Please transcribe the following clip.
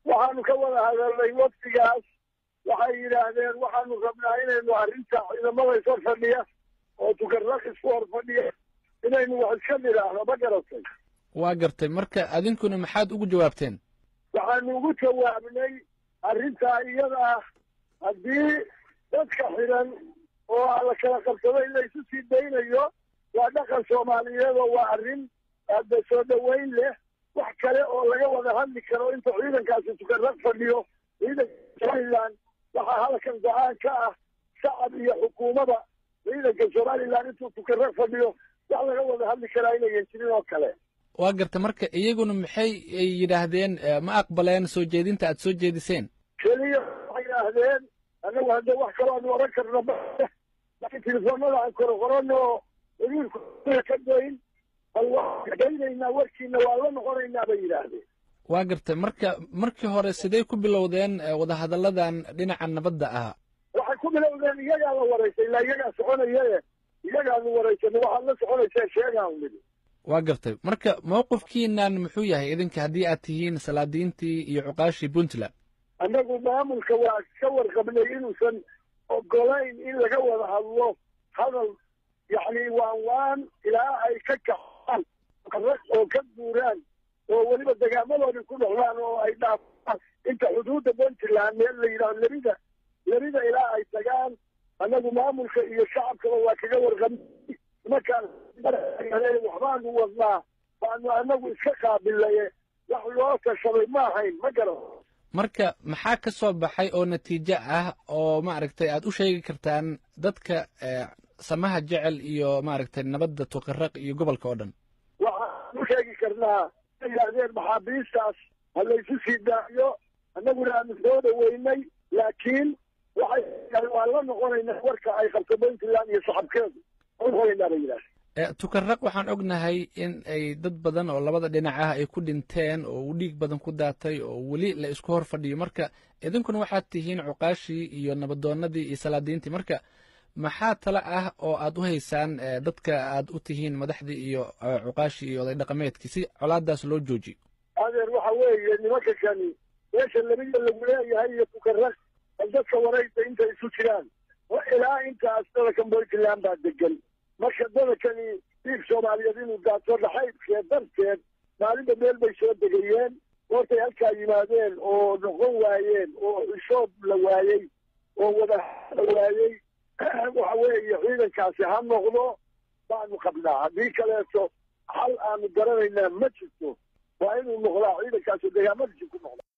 waxaanu ka wada hadalnay waftigaas waxay yidhaahdeen waxaanu rabnaa inaynu arrinta ciidamada ishor fadhiya oo tukarraq isku hor fadhiya inaynu wax iska nidhaahno ma garatay waa gartay marka adinkuna maxaad ugu jawaabteen waxaanu ugu jawaabnay arrintaa iyada ah haddii dadka xidhan oo la kala qabsado in la isu sii daynayo waa dhaqan soomaaliyeed oo waa arrin aada soo dhoweyn leh wax kale oo laga wada hadli karo inta ciidankaasi tukarraq fadhiyo ciidanka somalilan waxaa halkan go-aan ka ah shacab iyo xukuumada ciidanka somalilan intuu tukarraq fadhiyo wax laga wada hadli karaa inayan jirin oo kale waa garta marka iyaguna maxay yidhaahdeen ma aqbaleen soo jeedinta aad soo jeediseen keliya waxay yidhaahdeen annagu hadda wax kaloo aanu oran karno laakiin telefoonada aan koro qorano wasiirku ka dayn bal waan daynaynaa warkiina waa la noqonaynaa bay yidhaahdeen waa gartay marka markii hore sidee ku bilowdeen wadahadalladan dhinaca nabadda ah waxay ku bilowdeen iyagaa la waraysay ilaa iyagaa soconayae iyagaanu waraysan waxaad la soconaysee sheegaan nidi waa gartay marka mawqifkiinan muxuu yahay idinka haddii aad tihiin salaadiintii iyo cuqaashii puntland annagu maamulka waa ka warqabnay inuusan ogolayn in laga wada hadlo hadal yacni waan waan ilaa ay ka kacaan oo ka guuraan oo weliba degaamadoodii ku noqdaan oo ay dhaafaan inta xuduudda puntland meel la yidhahdo lerida lerida ilaa ay tagaan annagu maamulka iyo shacabkaba waa kaga warqabnay markaan waxbaanu wadnaa baanu annagu iska qaabilaye wax loo tashaday ma ahayn ma garan marka maxaa ka soo baxay oo natiijo ah oo maaragtay aad u sheegi kartaan dadka samaha jecel iyo maaragtay nabadda tuqaraq iyo gobolka oo dhan waxaan u sheegi karnaa a yidhaahdeen maxaabiistaas ha laysu sii daayo annaguna aanu soo dhaweynay laakiin waxay waan la noqonaynaa warka ay qabto puntland iyo shacabkeedu noqonaynaa bay yidhahdeen tukaraq waxaan ognahay in ay dad badan oo labada dhinac ah ay ku dhinteen oo uu dhiig badan ku daatay oo weli la isku hor fadhiyo marka idinkuna waxaad tihiin cuqaashii iyo nabadoonadii iyo salaadiintii marka maxaa tale ah oo aad u haysaan dadka aad u tihiin madaxdii iyo cuqaashii iyo oday dhaqameedkii si colaadaas loo joojiyo adeer waxa weeye nimanka kani meesha labida lagu leeyahay iyo tukaraq bal dadka waraysa intay isu jiraan ilaa intaas dalakan puntland baa degan marka dadakani dhiig soomaaliyeed inuu daato dhaxaydkeed darteed maalinba meel bay soo degayeen goortay halkaa yimaadeen oo noqon waayeen oo xishoob la waayey oo wada la waayey waxa weeye ciidankaasi ha noqdo baanu qabnaa haddii kaleeto xal aanu garanaynaa ma jirto waa inuu noqdaa ciidankaasi degaamadiisi ku noqda